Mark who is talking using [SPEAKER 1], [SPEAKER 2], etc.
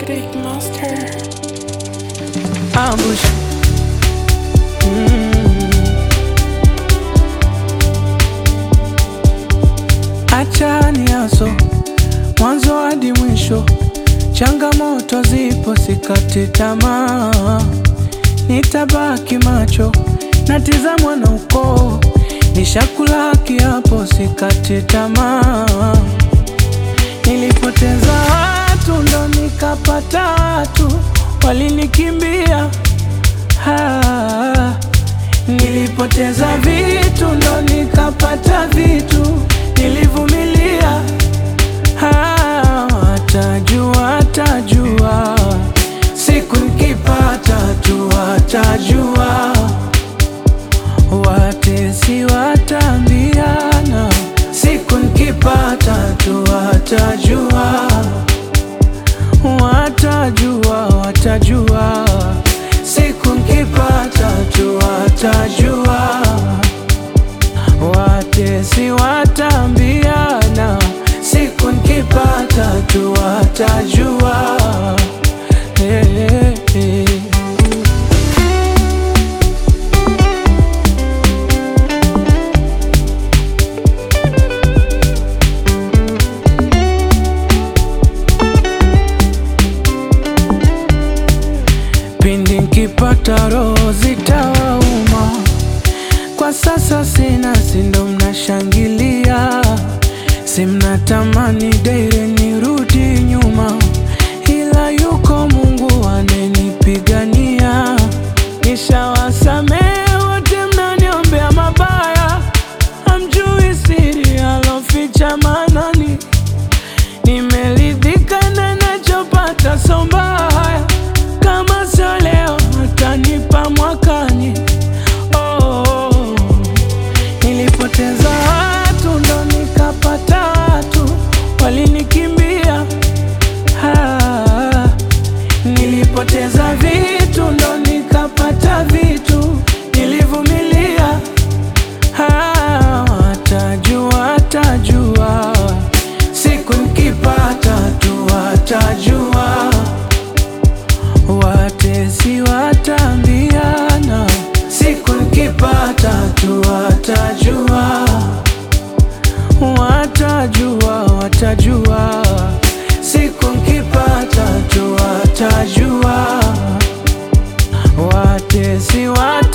[SPEAKER 1] Big Monster.
[SPEAKER 2] ambush. Mm. Acha niaso mwanzo hadi mwisho, changamoto zipo, sikati tamaa, nitabaki macho natizamwa na ukoo, nishakula kiapo, sikati tamaa. Nilipoteza watu ndo nikapata watu, walinikimbia Ah, nilipoteza vitu ndo nikapata vitu, nilivumilia. Ah, watajua, watajua siku nikipata tu, watajua watesi watambiana, siku nikipata tu, watajua watajua, watajua siku nkipata tu, watajua watesi watambiana, siku nkipata tu, watajua hey, hey, hey. Pindi nkipata roho zitawauma, kwa sasa sina, sindo mnashangilia, si mnatamani daire nirudi nyuma, ila yuko Mungu anenipigania. Nishawasamehe wote mnaniombea mabaya, hamjui siri aloficha manani Nimeridhika na nachopata, so mbaya kama sio leo atanipa mwakani. Oh, nilipoteza watu ndo nikapata watu, walinikimbia. Ah, nilipoteza vitu ndo nikapata vitu, nilivumilia. Ah, watajua, watajua siku nikipata tu, watajua watesi watambiana, siku nikipata tu, watajua watajua, watajua siku nikipata tu, watajua watesi wat